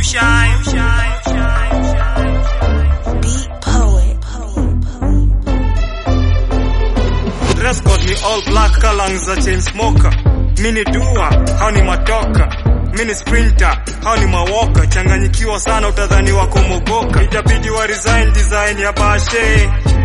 Beat poet. Dress code ni all black kalang za chain smoker. Mini dua, hao ni matoka. Mini sprinter, hao ni mawoka. Changanyikiwa sana utadhani wako mogoka. Itabidi wa resign design ya bashe.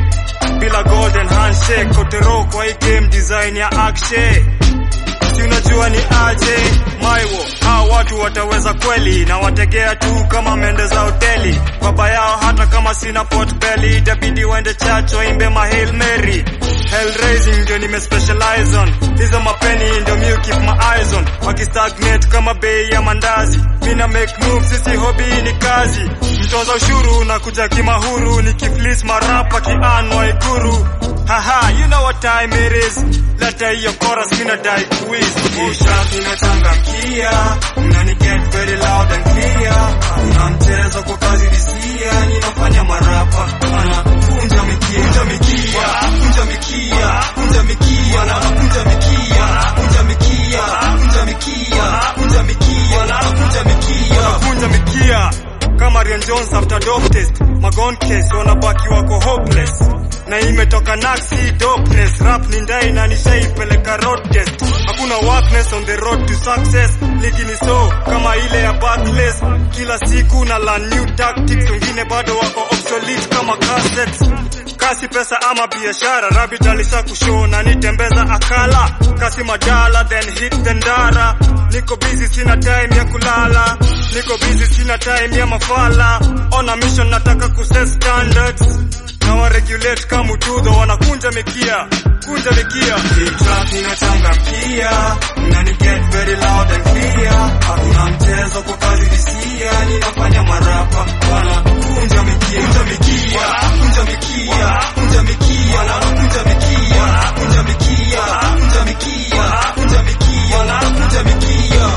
Bila golden handshake, kotero kwa hii game design ya akshe. Si unajua ni aje maiwo hao watu wataweza kweli na wategea tu kama mende za hoteli baba yao hata kama sina pot belly itabidi waende church waimbe ma Hail Mary Hell raising ndio nime specialize on hizo mapeni ndio mi keep my eyes on wakistagnate kama bei ya mandazi mina make moves sisi hobby ni kazi mtoza ushuru na kuja kimahuru nikiflis marapa kianwa iguru Haha, you know what time it is. Leta hiyo chorus mina dai quiz. Usha inachangamkia, unani get very loud and clear. Kuna mchezo kwa kazi disia, ninafanya marapa. Ana kunja mikia, kunja mikia, kunja mikia, kunja mikia, na kunja mikia, kunja mikia, kunja mikia, kunja mikia, na kunja mikia, kunja mikia. Kama Rian Jones after dope test, magon case wanabaki wako hopeless na imetoka naksi dopeness rap ni ndai na nishaipeleka road test hakuna workness on the road to success ligi ni so kama ile ya backless kila siku na learn new tactics wengine bado wako obsolete kama cassettes kasi pesa ama biashara rabbit alisha kushona nitembeza akala kasi madala then hit the ndara niko busy sina time ya kulala niko busy sina time ya mafala on a mission nataka kuset standards na waregulate kama utudo wanakunja mikia kunja mikia hii track inachangamkia nani get very loud and clear hakuna mchezo kwa kazi disia ninafanya marapa wanakunja mikia kunja mikia kunja mikia kunja mikia wanakunja mikia kunja mikia kunja mikia kunja mikia wanakunja mikia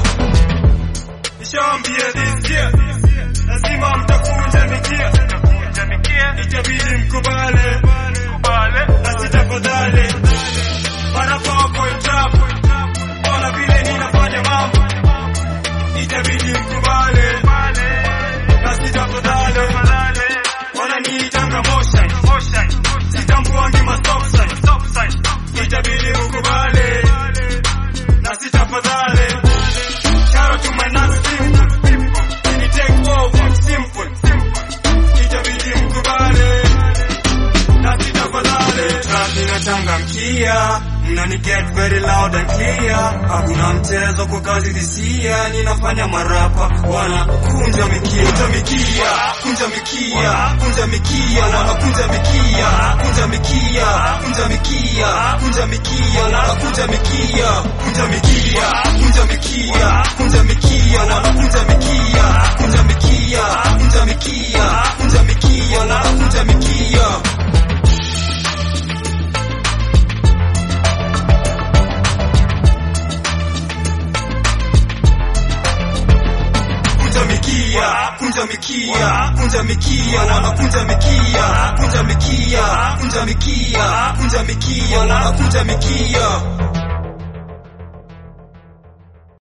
Nishaambia this year lazima mtakunja mikia mtakunja mikia itabidi mkubale kubale na sitafadhali marapa wako itabu ona vile ninafanya mambo itabidi mkubale na sitafadhali wananiitanga motion sitambuangi mastop sign itabidi mkubale na sitafadhali Shout out to my next people. Can you take over? Simple. Itabidi mkubali. Na sitafadhali. Track inachangamkia. Mnani get very loud and clear. Hakuna mchezo kwa kazi disia. Ninafanya marapa. Wana kunja mikia. Kunja mikia. Kunja mikia. Kunja mikia. Wana kunja mikia. Kunja mikia. Kunja mikia. Kunja mikia. Wana kunja mikia. Kunja mikia. Kunja mikia. Kunja mikia. Wana kunja mikia. Kunja mikia. Kunja mikia. Kunja mikia. Wana kunja mikia. kunja mikia, kunja mikia, kunja mikia, wana kunja mikia, kunja mikia, kunja mikia, kunja mikia, wana kunja mikia.